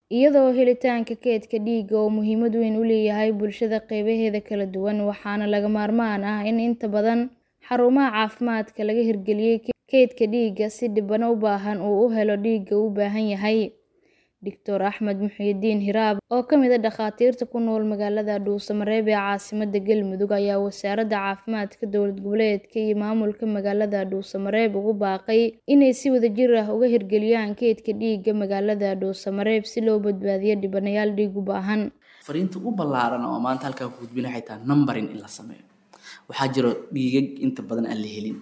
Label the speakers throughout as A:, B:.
A: iyadoo helitaanka kaydka dhiigga uu muhiimad weyn u leeyahay bulshada qeybaheeda kala duwan waxaana lagama maarmaan ah in inta badan xarumaha caafimaadka laga hirgeliyay kaydka dhiigga si dhibano u baahan uu u helo dhiigga uu u baahan yahay Dr Axmed Muxyidiin Hiraab oo ka mid ah dhakhaatiirta ku nool magaalada Dhuusamareeb ee caasimadda Galmudug ayaa wasaaradda caafimaadka dowlad goboleedka iyo maamulka magaalada Dhuusamareeb ugu baaqay inay si wadajir ah uga hirgeliyaan kaydka dhiigga magaalada Dhuusamareeb si loo badbaadiyo dhibanayaal dhiig u baahan.
B: fariinta ugu ballaaran oo maanta halkaa ku gudbina waxay tahay numbering in la sameeyo waxaa jiro dhiigag inta badan aan la helin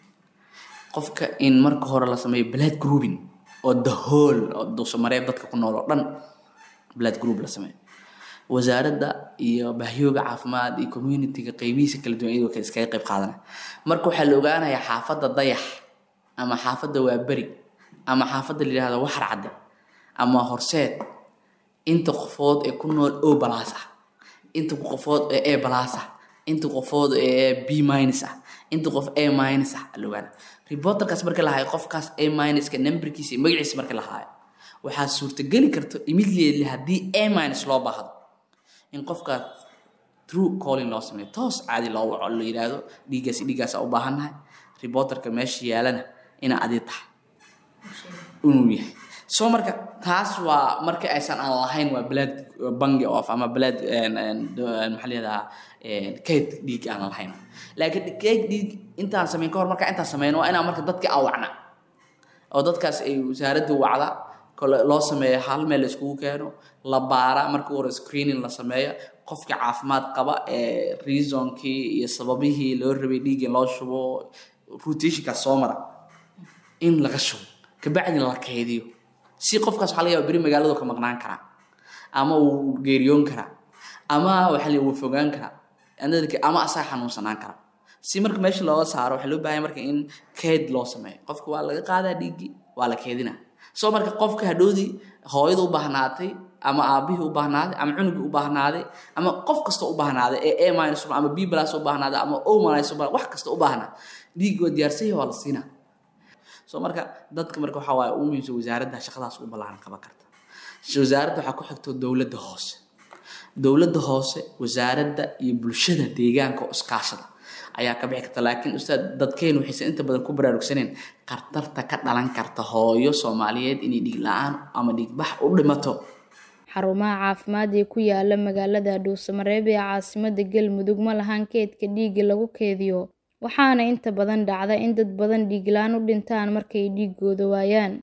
B: qofka in marka hore la sameeyo blood grouping oo the whole oo dhuusamareeb dadka ku nool oo dhan blood group la sameeyo wasaaradda iyo bahyooga caafimaad iyo communityga qeybihiisa kala duwan iyagoo kale iskaga qayb qaadanaya marka waxaa la ogaanayaa xaafadda dayax ama xaafadda waaberi ama xaafadda la yidhahdo waxar cadde ama horseed inta qofood ee ku nool o balaas ah inta qofood ee e balaas ah inta qofood ee b minus ah inta qof a minus ah la ogaana reporterkaas marka la haayo qofkaas a minuska numberkiisa iyo magaciisa marka la haayo waxaa suurtageli karta immediately haddii a minus loo baahdo in qofkaas true calling loo sameeyo toos caadi loo waco la yidhaahdo dhiiggaas dhiiggaas u baahannahay reporterka meesha yaalana inaa adi tahay inuu yahay so marka taas waa marka aysan aan lahayn waa blood bangi of ama blood maxaa layihahdaa kayd dhiig aan lahayn laakiin kayd dhiig intaan sameyn ka hor marka intaan sameyn waa inaan marka dadka awacna oo dadkaas ay wasaaraddu wacda kole loo sameeyo hal meel la iskugu keeno la baara marka hore screening la sameeyo qofka caafimaad qaba ee reasonkii iyo sababihii loo rabay dhiig in loo shubo rotationkaas soo mara in laga shubo kabacdina la kaydiyo si qofkaas waxaa laga yaaba beri magaaladu ka maqnaan karaa ama uu geeriyoon karaa ama waxaa la wuu fogaan karaa ama asaga xanuunsanaan karaa si marka meesha looga saaro waxaa loo baahanya marka in kayd loo sameeyo qofka waa laga qaadaa dhiiggii waa la keedinaa soo marka qofka hadhoodii hooyada u baahnaatay ama aabihii u baahnaaday ama cunugii u baahnaaday ama qof kasta u baahnaaday ee a minus ama b plus u baahnaaday ama o minus wax kasta u baahnaa dhiiggi waa diyaarsan yahay waa la siinaa so marka dadka marka waxaa waaye ugu muhiimsan wasaaradda shaqadaas u ballaaran qaban karta wasaaradda waxaa ku xigto dowladda hoose dowladda hoose wasaaradda iyo bulshada deegaanka oo iskaashada ayaa ka bixi karta laakiin ustaad dadkeenu waxaysan inta badan ku baraarugsaneen khatarta ka dhalan karta hooyo soomaaliyeed inay dhiig la-aan ama dhiigbax u dhimato
A: xarumaha caafimaad ee ku yaala magaalada dhuusamareeb ee caasimadda galmudug ma lahan kaydka dhiigga lagu keydiyo waxaana inta badan dhacda in dad badan dhiig la-aan u dhintaan markay dhiiggooda waayaan